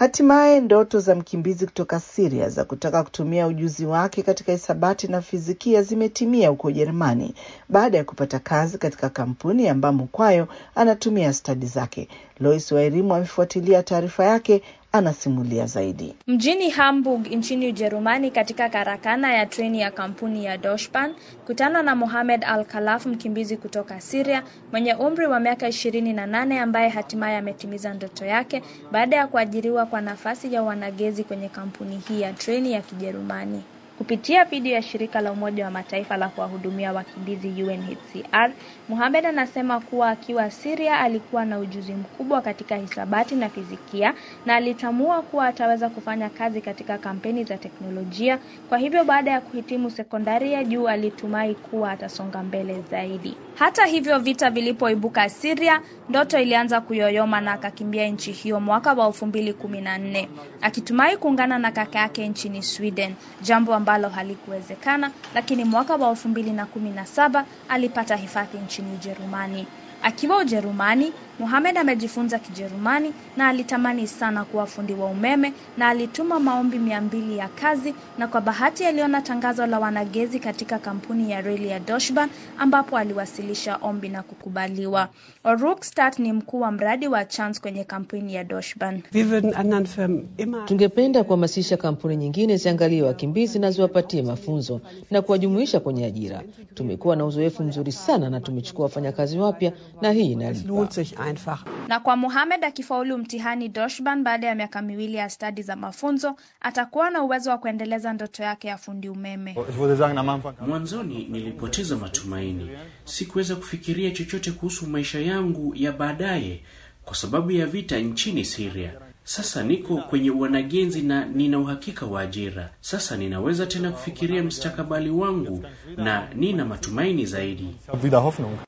Hatimaye ndoto za mkimbizi kutoka Syria za kutaka kutumia ujuzi wake katika hisabati na fizikia zimetimia huko Ujerumani baada ya kupata kazi katika kampuni ambamo kwayo anatumia stadi zake. Lois Wairimu amefuatilia taarifa yake, anasimulia zaidi. Mjini Hamburg nchini Ujerumani, katika karakana ya treni ya kampuni ya Doshban, kutana na Mohamed Al Khalaf, mkimbizi kutoka Syria mwenye umri wa miaka ishirini na nane ambaye hatimaye ametimiza ndoto yake baada ya kuajiriwa kwa nafasi ya wanagezi kwenye kampuni hii ya treni ya Kijerumani. Kupitia video ya shirika la Umoja wa Mataifa la kuwahudumia wakimbizi UNHCR, Mohamed anasema kuwa akiwa Syria alikuwa na ujuzi mkubwa katika hisabati na fizikia na alitambua kuwa ataweza kufanya kazi katika kampeni za teknolojia. Kwa hivyo baada ya kuhitimu sekondari ya juu alitumai kuwa atasonga mbele zaidi. Hata hivyo, vita vilipoibuka Syria, ndoto ilianza kuyoyoma na akakimbia nchi hiyo mwaka wa elfu mbili kumi na nne akitumai kuungana na kaka yake nchini Sweden, jambo ambalo halikuwezekana, lakini mwaka wa elfu mbili na kumi na saba alipata hifadhi nchini Ujerumani. Akiwa Ujerumani, Mohamed amejifunza Kijerumani na alitamani sana kuwa fundi wa umeme na alituma maombi mia mbili ya kazi, na kwa bahati aliona tangazo la wanagezi katika kampuni ya reli ya Doshban ambapo aliwasilisha ombi na kukubaliwa. Oruk Start ni mkuu wa mradi wa Chance kwenye kampuni ya Doshban. Tungependa kuhamasisha kampuni nyingine ziangalie wakimbizi na ziwapatie mafunzo na kuwajumuisha kwenye ajira. Tumekuwa na uzoefu mzuri sana na tumechukua wafanyakazi wapya na hii inalipa. Na kwa Mohamed akifaulu mtihani Doshban baada ya miaka miwili ya stadi za mafunzo, atakuwa na uwezo wa kuendeleza ndoto yake ya fundi umeme. Mwanzoni nilipoteza matumaini, sikuweza kufikiria chochote kuhusu maisha yangu ya baadaye kwa sababu ya vita nchini Syria. Sasa niko kwenye wanagenzi na nina uhakika wa ajira. Sasa ninaweza tena kufikiria mustakabali wangu na nina matumaini zaidi.